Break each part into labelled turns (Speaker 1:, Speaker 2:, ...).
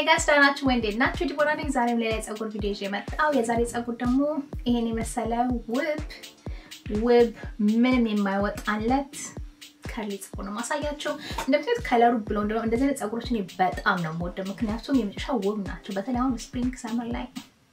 Speaker 1: ጋይስ ደህና ናችሁ ወይ? እንዴት ናችሁ? ዲቦራ ነኝ። ዛሬም ሌላ የፀጉር ቪዲዮ ይዤ መጣሁ። የዛሬ ፀጉር ደግሞ ይሄን የመሰለ ውብ ውብ ምንም የማይወጣለት ከርሊ ፀጉር ነው ማሳያቸው። እንደምታዩት ከለሩ ብሎ እንደሆነ እንደዚህ አይነት ፀጉሮች እኔ በጣም ነው የምወደው፣ ምክንያቱም የመጨረሻ ውብ ናቸው። በተለይ አሁን ስፕሪንግ ሰመር ላይ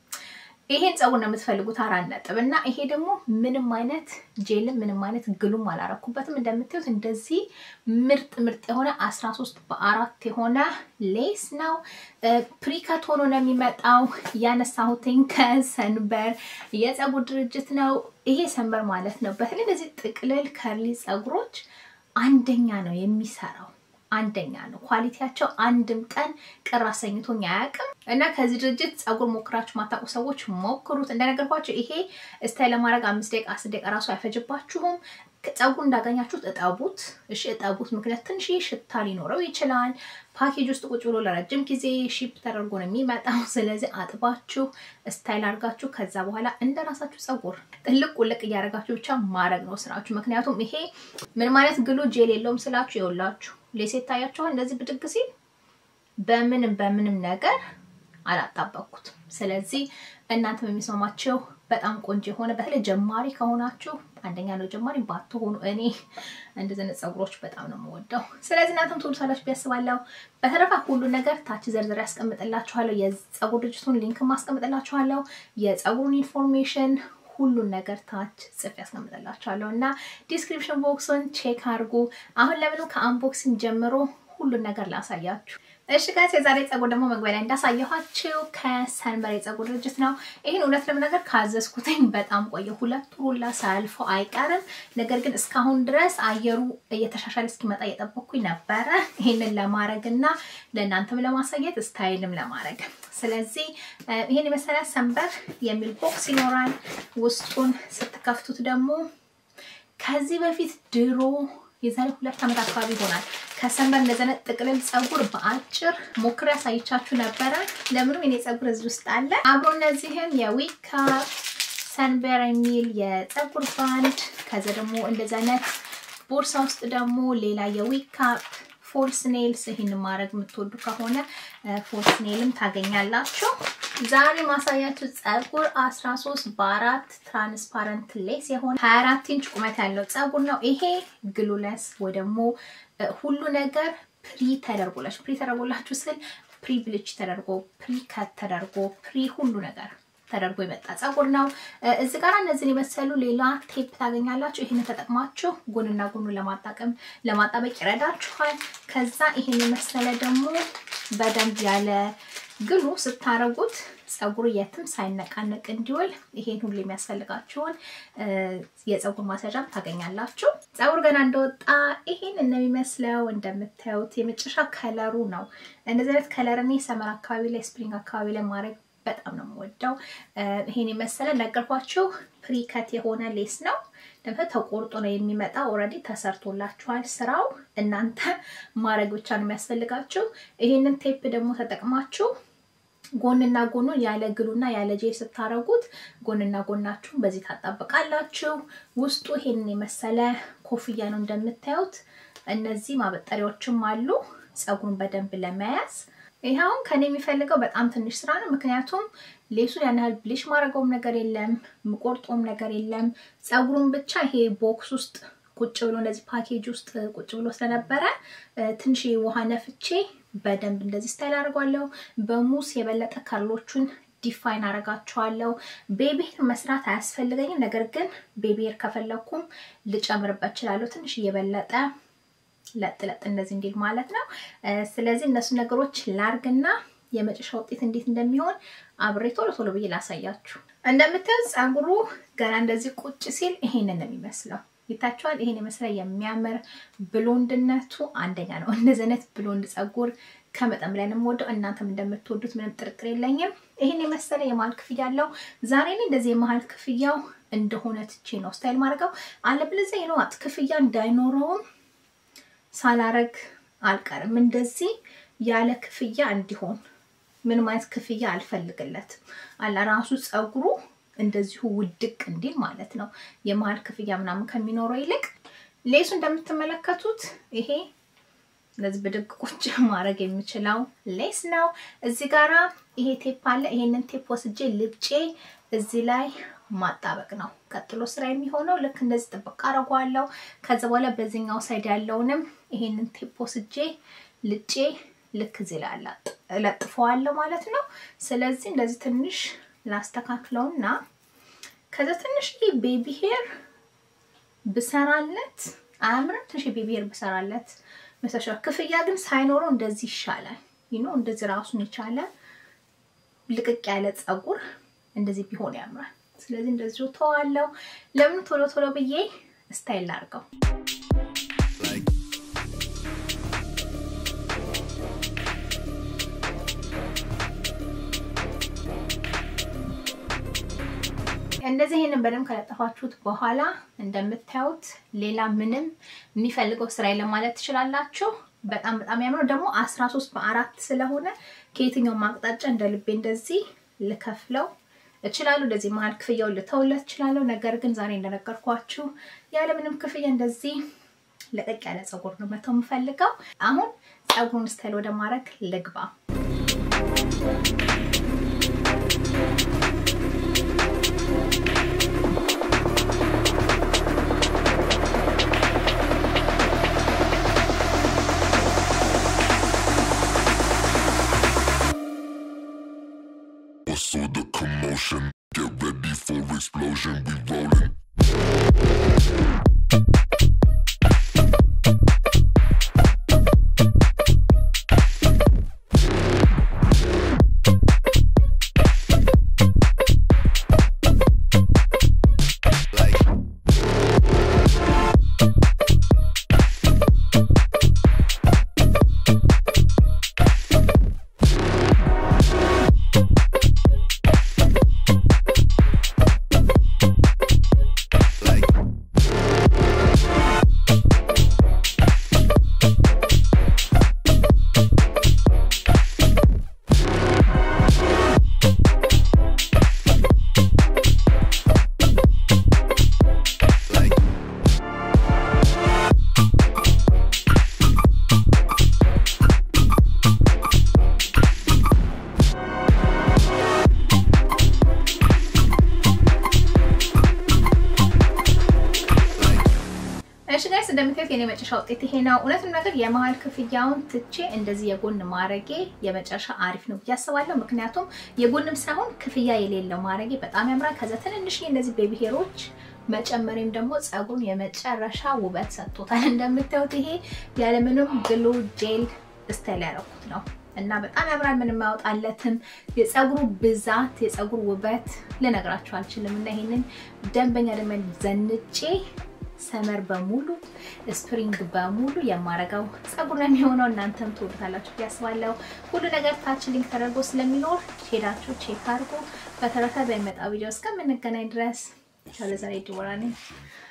Speaker 1: ይሄን ፀጉር ነው የምትፈልጉት አራት ነጥብ እና ይሄ ደግሞ ምንም አይነት ጄልም ምንም አይነት ግሉም አላረኩበትም። እንደምታዩት እንደዚህ ምርጥ ምርጥ የሆነ 13 በአራት የሆነ ሌስ ነው። ፕሪከት ሆኖ ነው የሚመጣው። ያነሳሁትኝ ከሰንበር የፀጉር ድርጅት ነው። ይሄ ሰንበር ማለት ነው። በተለይ እንደዚህ ጥቅልል ከርሊ ፀጉሮች አንደኛ ነው የሚሰራው አንደኛ ነው። ኳሊቲያቸው አንድም ቀን ቅር አሰኝቶኝ አያውቅም እና ከዚህ ድርጅት ፀጉር ሞክራችሁ ማታውቁ ሰዎች ሞክሩት። እንደነገርኳቸው ይሄ ስታይል ለማድረግ አምስት ደቂቃ አስር ደቂቃ ራሱ አይፈጅባችሁም። ፀጉር እንዳገኛችሁት እጠቡት። እሺ እጠቡት፣ ምክንያት ትንሽ ሽታ ሊኖረው ይችላል። ፓኬጅ ውስጥ ቁጭ ብሎ ለረጅም ጊዜ ሺፕ ተደርጎ ነው የሚመጣው። ስለዚህ አጥባችሁ ስታይል አድርጋችሁ ከዛ በኋላ እንደ ራሳችሁ ፀጉር ጥልቅ ቁልቅ እያደረጋችሁ ብቻ ማድረግ ነው ስራችሁ። ምክንያቱም ይሄ ምንም አይነት ግሉ ጄል የለውም ስላችሁ ይኸውላችሁ ሌሴ ይታያችኋል። እንደዚህ ብድግ ሲል በምንም በምንም ነገር አላጣበቅኩትም። ስለዚህ እናንተም የሚስማማቸው በጣም ቆንጆ የሆነ በተለይ ጀማሪ ከሆናችሁ አንደኛ ነው ጀማሪ ባትሆኑ፣ እኔ እንደዚህ አይነት ፀጉሮች በጣም ነው የምወደው። ስለዚህ እናንተም ትወዱታላችሁ ብያስባለሁ። በተረፈ ሁሉ ነገር ታች ዘርዝር ያስቀምጥላችኋለሁ። የፀጉር ድርጅቱን ሊንክ ማስቀምጥላችኋለሁ። የፀጉሩን ኢንፎርሜሽን ሁሉን ነገር ታች ጽፍ ያስቀምጥላችኋለሁ እና ዲስክሪፕሽን ቦክሱን ቼክ አድርጉ። አሁን ለምኑ ከአንቦክሲንግ ጀምሮ ሁሉን ነገር ላሳያችሁ። እሺ ጋይስ የዛሬ ፀጉር ደግሞ መግቢያ ላይ እንዳሳየኋችሁ ከሰንበር የፀጉር ድርጅት ነው። ይህን እውነት ለመናገር ካዘዝኩትኝ በጣም ቆየ፣ ሁለት ሩላ ሳያልፈው አይቀርም። ነገር ግን እስካሁን ድረስ አየሩ እየተሻሻለ እስኪመጣ እየጠበኩኝ ነበረ ይህንን ለማድረግ እና ለእናንተም ለማሳየት ስታይልም ለማድረግ። ስለዚህ ይህን የመሰለ ሰንበር የሚል ቦክስ ይኖራል። ውስጡን ስትከፍቱት ደግሞ ከዚህ በፊት ድሮ የዛሬ ሁለት ዓመት አካባቢ ይሆናል ከሰንበር እንደዚህ አይነት ጥቅልል ፀጉር በአጭር ሞክሬ ያሳይቻችሁ ነበረ። ለምንም የኔ ፀጉር እዚህ ውስጥ አለ። አብሮ እነዚህም የዊካ ሰንበር የሚል የፀጉር ባንድ፣ ከዛ ደግሞ እንደዚህ አይነት ቦርሳ ውስጥ ደግሞ ሌላ የዊካ ፎልስ ኔልስ ይህን ማድረግ የምትወዱ ከሆነ ፎልስ ኔልም ታገኛላችሁ። ዛሬ ማሳያችሁ ፀጉር 13 በአራት ትራንስፓረንት ሌስ የሆነ 24 ኢንች ቁመት ያለው ፀጉር ነው። ይሄ ግሉለስ ወይ ደግሞ ሁሉ ነገር ፕሪ ተደርጎላችሁ ፕሪ ተደርጎላችሁ ስል ፕሪ ብልች ተደርጎ ፕሪ ከት ተደርጎ ፕሪ ሁሉ ነገር ተደርጎ የመጣ ፀጉር ነው። እዚህ ጋር እነዚህን የመሰሉ ሌላ ቴፕ ታገኛላችሁ። ይህንን ተጠቅማችሁ ጎንና ጎኑ ለማጣቀም ለማጣበቅ ይረዳችኋል። ከዛ ይህን የመሰለ ደግሞ በደንብ ያለ ግሉ ስታረጉት ፀጉር የትም ሳይነቃነቅ እንዲውል ይሄን ሁሉ የሚያስፈልጋችሁን የፀጉር ማስያዣም ታገኛላችሁ። ፀጉር ገና እንደወጣ ይሄን እንደሚመስለው እንደምታዩት የመጨረሻ ከለሩ ነው። እንደዚህ አይነት ከለር እኔ ሰመር አካባቢ ላይ ስፕሪንግ አካባቢ ላይ ማድረግ በጣም ነው የምወደው። ይሄን የመሰለ ነገርኳችሁ ፕሪከት የሆነ ሌስ ነው። ደግሞ ተቆርጦ ነው የሚመጣው። ኦልሬዲ ተሰርቶላችኋል ስራው። እናንተ ማድረግ ብቻ ነው የሚያስፈልጋችሁ። ይሄንን ቴፕ ደግሞ ተጠቅማችሁ ጎንና ጎኑ ያለ ግሉና ያለ ጄል ስታረጉት ጎንና ጎናችሁን በዚህ ታጣብቃላችሁ። ውስጡ ይሄንን የመሰለ ኮፍያ ነው እንደምታዩት። እነዚህ ማበጠሪያዎችም አሉ ፀጉሩን በደንብ ለመያዝ ይህ አሁን ከኔ የሚፈልገው በጣም ትንሽ ስራ ነው። ምክንያቱም ሌሱን ያን ያህል ብሊሽ ማድረገውም ነገር የለም፣ ምቆርጦም ነገር የለም። ፀጉሩን ብቻ ይሄ ቦክስ ውስጥ ቁጭ ብሎ እንደዚህ ፓኬጅ ውስጥ ቁጭ ብሎ ስለነበረ ትንሽ ውሃ ነፍቼ በደንብ እንደዚህ ስታይል አድርጓለሁ። በሙስ የበለጠ ከርሎቹን ዲፋይን አረጋቸዋለሁ። ቤቢሄር መስራት አያስፈልገኝም። ነገር ግን ቤቢሄር ከፈለኩም ልጨምርበት እችላለሁ ትንሽ እየበለጠ ለጥ ለጥ እንደዚህ እንዲል ማለት ነው። ስለዚህ እነሱ ነገሮች ላርግና የመጨረሻ ውጤት እንዴት እንደሚሆን አብሬ ቶሎ ቶሎ ብዬ ላሳያችሁ። እንደምታዩት ፀጉሩ ገና እንደዚህ ቁጭ ሲል ይሄንን ነው የሚመስለው። ይታችኋል። ይሄን የመሰለ የሚያምር ብሎንድነቱ አንደኛ ነው። እንደዚህ አይነት ብሎንድ ፀጉር ከመጠን በላይ ነው የምወደው። እናንተም እንደምትወዱት ምንም ጥርጥር የለኝም። ይሄን የመሰለ የመሀል ክፍያ አለው። ዛሬ ላይ እንደዚህ የመሀል ክፍያው እንደሆነ ትቼ ነው ስታይል ማድረገው። አለበለዚያ ይነዋት ክፍያ እንዳይኖረውም ሳላረግ አልቀርም። እንደዚህ ያለ ክፍያ እንዲሆን ምንም አይነት ክፍያ አልፈልግለትም። አለ ራሱ ፀጉሩ እንደዚሁ ውድቅ እንዲል ማለት ነው። የመሀል ክፍያ ምናምን ከሚኖረው ይልቅ ሌሱ እንደምትመለከቱት ይሄ እንደዚህ ብድግ ቁጭ ማድረግ የምችለው ሌስ ነው። እዚህ ጋራ ይሄ ቴፕ አለ። ይሄንን ቴፕ ወስጄ ልጬ እዚህ ላይ ማጣበቅ ነው ቀጥሎ ስራ የሚሆነው። ልክ እንደዚህ ጥብቅ አደርገዋለሁ። ከዛ በኋላ በዚህኛው ሳይድ ያለውንም ይሄንን ቴፕ ወስጄ ልጬ ልክ እዚህ ላይ እለጥፈዋለሁ ማለት ነው። ስለዚህ እንደዚህ ትንሽ ላስተካክለውና ከዛ ትንሽ ቤቢ ሄር ብሰራለት አያምርም? ትንሽ ቤቢ ሄር ብሰራለት መሰሻ ክፍያ ግን ሳይኖረው እንደዚህ ይሻላል። ይኖ እንደዚህ ራሱን የቻለ ልቅቅ ያለ ፀጉር እንደዚህ ቢሆን ያምራል። ስለዚህ እንደዚሁ ተዋለው። ለምን ቶሎ ቶሎ ብዬ ስታይል አድርገው እንደዚህ ይሄንን በደንብ ከለጠፋችሁት በኋላ እንደምታዩት ሌላ ምንም የሚፈልገው ስራ የለም ማለት ትችላላችሁ። በጣም በጣም ያምረው ደግሞ 13 በአራት ስለሆነ ከየትኛው ማቅጣጫ እንደ ልቤ እንደዚህ ልከፍለው እችላለሁ። እንደዚህ መሀል ክፍያውን ልተውለት እችላለሁ። ነገር ግን ዛሬ እንደነገርኳችሁ ያለምንም ክፍያ እንደዚህ ለቀቅ ያለ ፀጉር ነው መተው የምፈልገው። አሁን ፀጉሩን ስታይል ወደ ማድረግ ልግባ።
Speaker 2: What's all the commotion? Get ready for explosion. We rolling.
Speaker 1: እሺ ጋይስ እንደምታዩት የኔ መጨረሻ ውጤት ይሄ ነው። እውነትም ነገር የመሀል ክፍያውን ትቼ እንደዚህ የጎን ማረጌ የመጨረሻ አሪፍ ነው ብዬ አስባለሁ። ምክንያቱም የጎንም ሳይሆን ክፍያ የሌለው ማረጌ በጣም ያምራል። ከዛ ትንንሽ እንደዚህ ቤቢ ሄሮች መጨመሪም ደግሞ ፀጉሩን የመጨረሻ ውበት ሰጥቶታል። እንደምታዩት ይሄ ያለምንም ግሉ ጄል ስታይል ያደረኩት ነው እና በጣም ያምራል። ምንም አያወጣለትም። የፀጉሩ ብዛት የፀጉር ውበት ልነግራችሁ አልችልም። እና ይሄንን ደንበኛ ደንበኛ ዘንጬ ሰመር በሙሉ ስፕሪንግ በሙሉ የማረገው ፀጉር ነው የሚሆነው። እናንተም ትወዱታላችሁ ብዬ አስባለሁ። ሁሉ ነገር ታች ሊንክ ተደርጎ ስለሚኖር ሄዳችሁ ቼክ አድርጎ። በተረፈ በሚመጣው ቪዲዮ እስከምንገናኝ ድረስ ቻው። ለዛሬ ድወራ ነኝ።